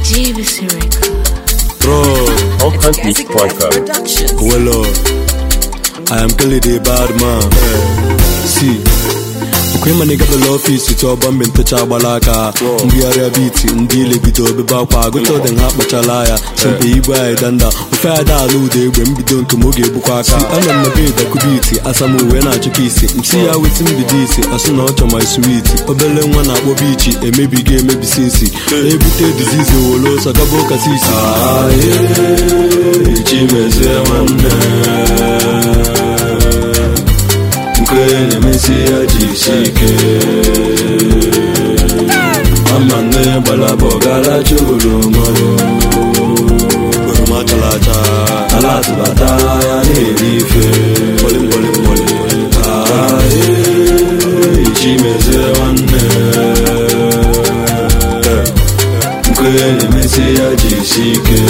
JVC Record. Bro, All countries striker. well, uh, I am Kelly the bad man. See. okwe ma nigga bela ọfisi tụ ọgbọ mgbe ntecha agbala aka mbigharịa biti ndị ile bido obebe akwa agụta ọdị ha kpachala ya sempe igwe anyị danda ofe ada ala ụda egbe mbido nke m oge egbukwa aka ana m na be dakubiti asam uwe na-achụka isi msi ya weti mbido isi asụ na ọchọ my sweet obele nwa na-akpọ bichi emebigo emebisi nsi na-ebute dizizi owolo ọsọ gaba ụka sisi chimezie nwanne nke na-emesi ya jisi ike ama nne gbalaba ọgaracha oroma oroma chara acha ala atụbata ya na-eri ife chimezie nwanne nke na-emesi ya jisi ike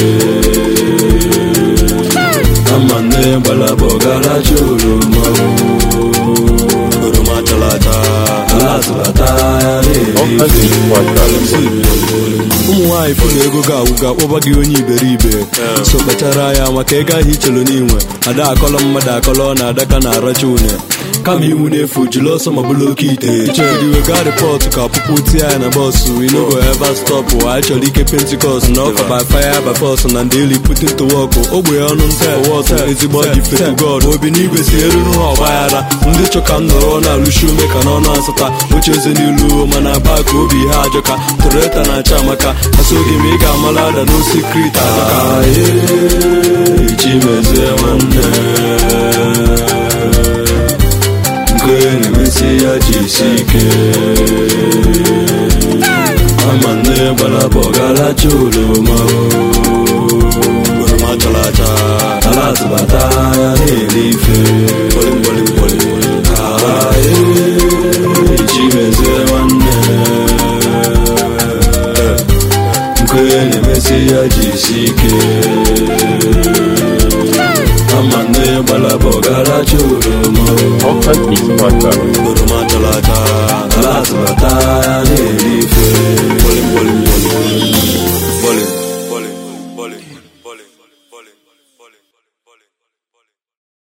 ama nne gbalaba ọgaracha oroma oroma chara acha ala atụbata ya All na-eri countries ife striker. ụmụ nwaanyị fụrụ ego ga-awụ ga-akpọba gị onye iberibe so kpachara ya maka ego ahụ ichelu n'inwe ada akọlọ mmadụ akọlọ na adaka na aracha une kama iwu na-efu jiri ọsọ ma bụrụ oke ite ichere wega rịpọtụ ka ọpụpụ tie ya na bọsụ inogo eva stọpụ anyị chọrọ ike pentikọst na ọka by fire by force na ndị eli putin to work ogbe ya ọnụ nta wọtụ ezigbo gifted god obi n'igwe si eruru ha ọgbaghara ndị chọka m nọrọ na-alụshi ume ka n'ọnụ asata oche eze n'ilu mana bak obi ha ajọka toreta na-acha amaka asoghị m ị ga-amala ada n'osikrit ajọka chimezie nwanne nke na-emesi ya jisi ike ama nne gbalaba ọgaracha oroma oroma chara acha ala atụbata ya na-eri ife chimezie nwanne nke na-emesi ya jisi ike ama nne gbalaba ọgaracha oroma All countries striker. oroma chara acha ala atụbata ya